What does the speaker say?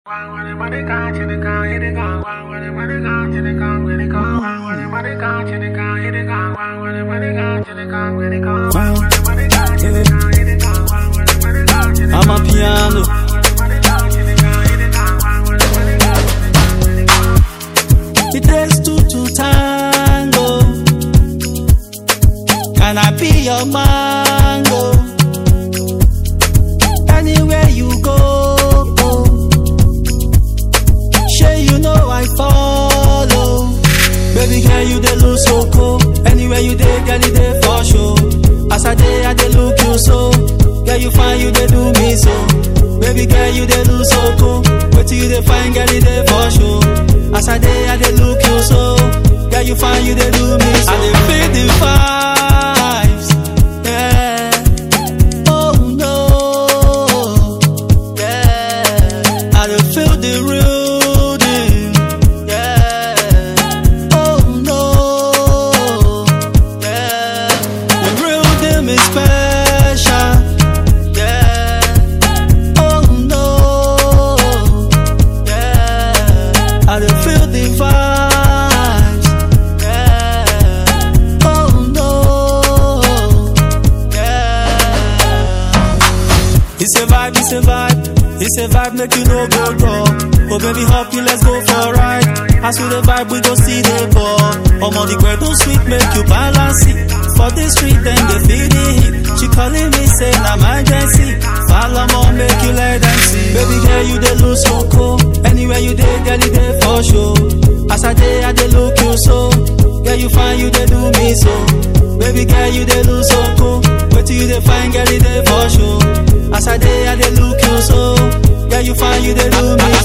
I'm a piano. It takes two to tango. Can I be your mango? Anywhere you go, sure you know I follow. Baby girl, you dey look so cool. Anywhere you dey, girl, you dey for sure. As I dey, I dey look you so. Girl, you fine, you dey do me so. Baby girl, you dey look so cool. Wait till you dey fine, girl, you dey for sure. As I dey, I dey look you so. Girl, you fine, you dey do me so. I dey feel the vibes, yeah. Oh no, yeah. I dey feel the rhythm, yeah. Oh no, yeah. The rhythm is special, yeah. Oh no, yeah. I dey feel the vibes, yeah. Oh no, yeah. It's a vibe, it's a vibe, it's a vibe make you no go wrong. Oh baby, hop you, let's go for a ride. As we the vibe, we go see the ball. I'm on the ground, don't sweet, make you balance it. For the street, then they feel the heat. She calling me, say, na emergency. Follow more, make you let them see. Baby girl, you dey look so cool. Anywhere you dey, girl, you dey for sure. As I dey, I dey look you so. Girl, you fine, you dey do me so. Baby girl, you dey look so cool. Wait till you dey fine, girl, you dey for sure. As I dey, I dey look you so. Girl, you fine, you dey do me